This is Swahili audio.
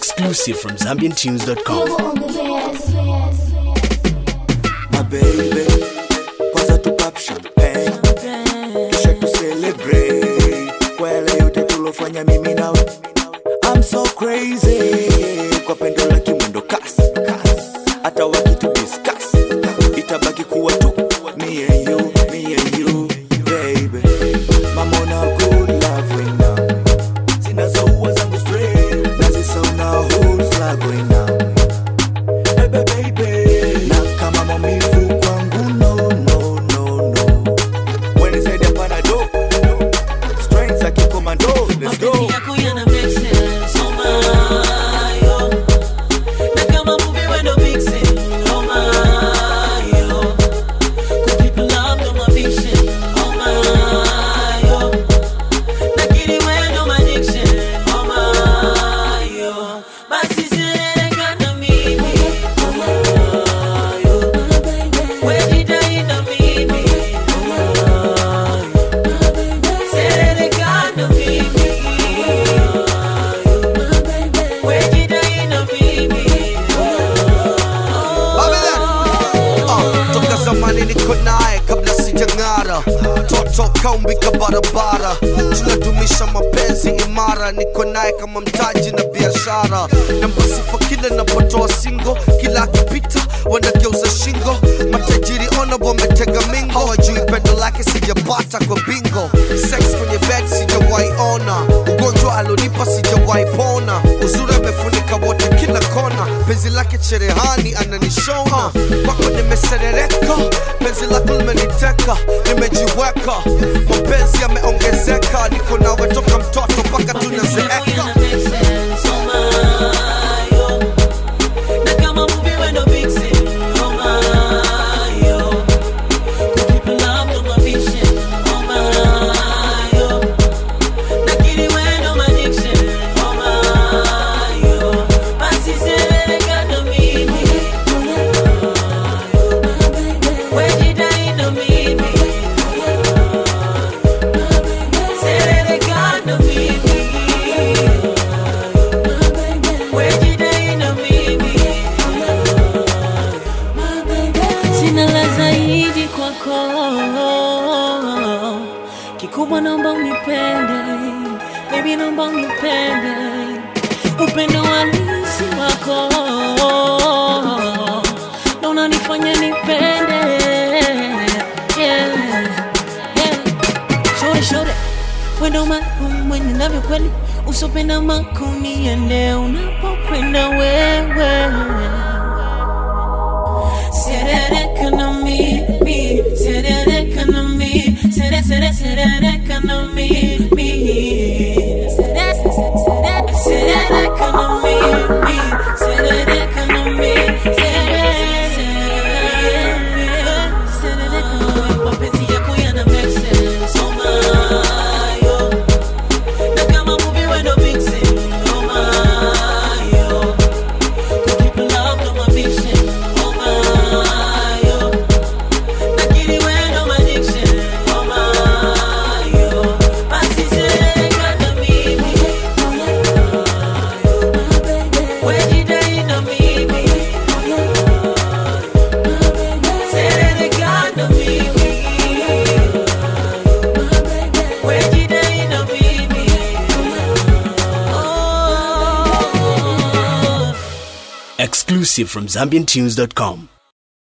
Exclusive from ZambianTunes.com. my baby kwanza tu pop champagne kisha tu celebrate kwa yale yote tulofanya mimi nawe I'm so crazy kwa pendo la kimwendo kasi hata wakitu discuss itabaki kuwa tu me and you me and you baby mama una good love right now zinazoua zangu straight nazisauna whole flag right now baby baby na kama maumivu kwangu no no no no when it's head hapana do strength za kikomando let's go Mapenzi yako yana make sense, oh my, oh. Na kama movie wewe ndo vixen, oh my, oh. Good people love ndo my vision, oh my, oh. Nakiri wewe ndo my addiction, oh my, oh. Basi serereka na mimi, oh my, oh. Wewe jidai na mimi, oh my, oh. Serereka na mimi, wewe jidai na mimi, Uh, toka zamani niko naye kabla sijang'ara toto kaumbika barabara tunadumisha mapenzi imara niko naye kama mtaji na biashara nambasifa kila napotoa singo kila akipita wanageuza shingo matajiri ona wametega mingo hawajui pendo lake sijapata kwa bingo sex kwenye bed sijawahi ona ugonjwa alonipa sijawahi pona uzuri amefunika wote kila kona penzi lake cherehani ananishona kwako nimeserereka penzi lako limeniteka nimejiweka mapenzi yameongezeka niko nawe toka mtoto mpaka tunazeeka Sina la zaidi kwako, kikubwa naomba unipende, baby naomba unipende, upendo halisi wako ndo unanifanya nipende yeah. Yeah. Shore shore, wendo maalum mwenye navyo kweli, usopenda makuni ende unapokwenda wewe Serereka na mimi, serereka na mimi, sere sere serereka na mimi. Sere sere serereka na mimi, serereka na mimi, sere serereka na mimi. Mapenzi yako yana make sense, oh my, oh. Na kama movie wewe ndo vixen, oh my, oh. Good people love ndo my vision, oh my, oh. Nakiri wewe ndo my addiction, oh my, oh. Basi serereka na mimi, wewe jidai na mimi, serereka na mimi, wewe jidai na mimi, oh. Exclusive from ZambianTunes.com.